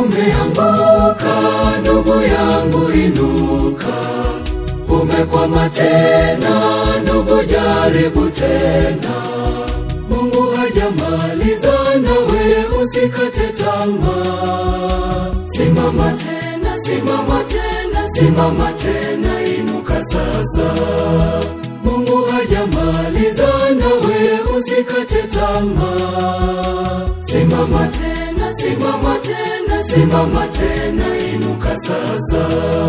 Umeanguka ndugu yangu, inuka. Umekwama tena ndugu, jaribu tena. Mungu hajamaliza nawe, usikate tamaa. Simama tena, simama tena, simama tena, inuka sasa. Mungu hajamaliza nawe, usikate tamaa. Simama tena, simama tena, simama tena, inuka sasa.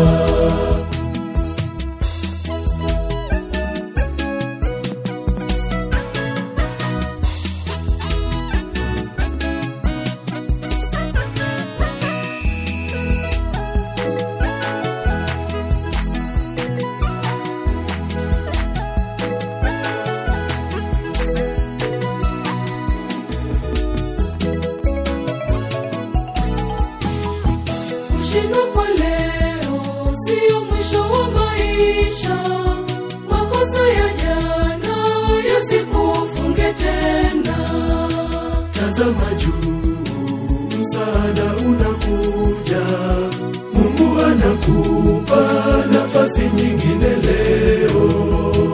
Kushindwa kwa leo sio mwisho wa maisha. Makosa ya jana yasikufunge tena. Tazama juu, msaada unakuja. Mungu anakupa nafasi nyingine leo.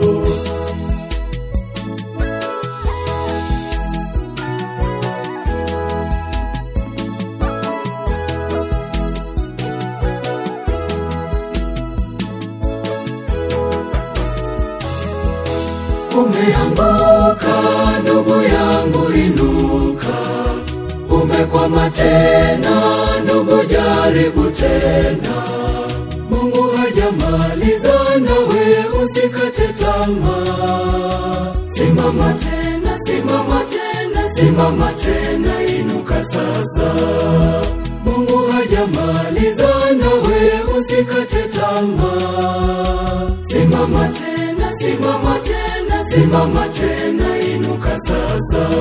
Umeanguka ndugu yangu, inuka. Umekwama tena ndugu, jaribu tena. Mungu hajamaliza nawe, usikate tamaa. Simama tena, simama tena, simama tena, inuka sasa. Mungu hajamaliza nawe, usikate tamaa. Simama tena, simama tena, simama tena, inuka sasa.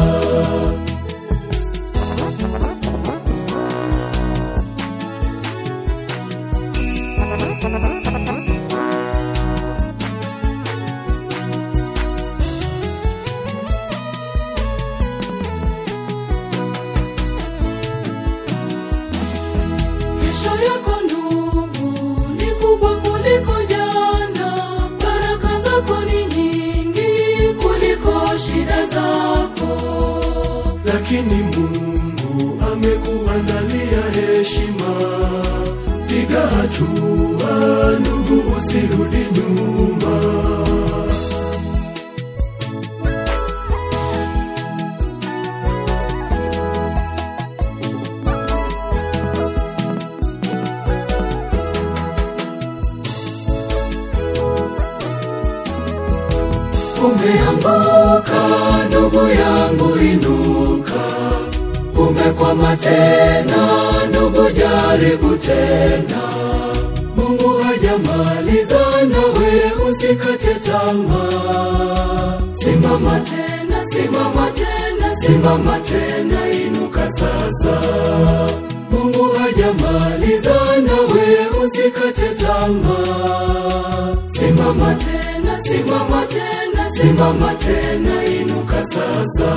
Kesho yako ndugu ni kubwa kuliko jana, baraka zako ni nyingi kuliko shida zako. lakini Mungu amekuandalia heshima. Piga hatua ndugu, usirudi nyuma. Umeanguka ndugu yangu, inuka. Umekwama tena ndugu, jaribu tena. Mungu hajamaliza nawe, usikate tamaa. Simama tena, simama tena, simama tena, inuka sasa. Mungu hajamaliza nawe, usikate tamaa. Simama tena, simama tena, simama tena, inuka sasa.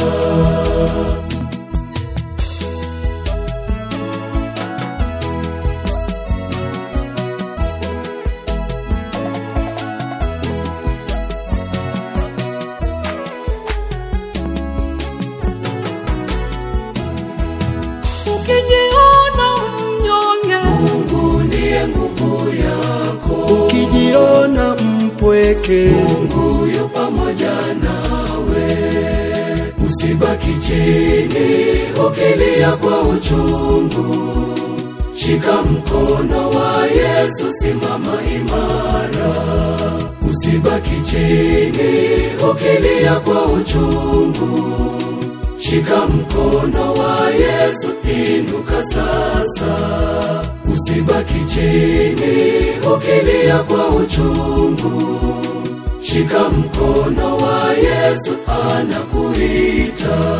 Ukijiona mnyonge, Mungu ndiye nguvu yako. Ukijiona mpweke, Mungu yu pamoja nawe, usibaki chini ukilia kwa uchungu. Shika mkono wa Yesu, simama imara, usibaki chini ukilia kwa uchungu. Shika mkono wa Yesu, inuka sasa, usibaki chini ukilia kwa uchungu. Shika mkono wa Yesu, anakuita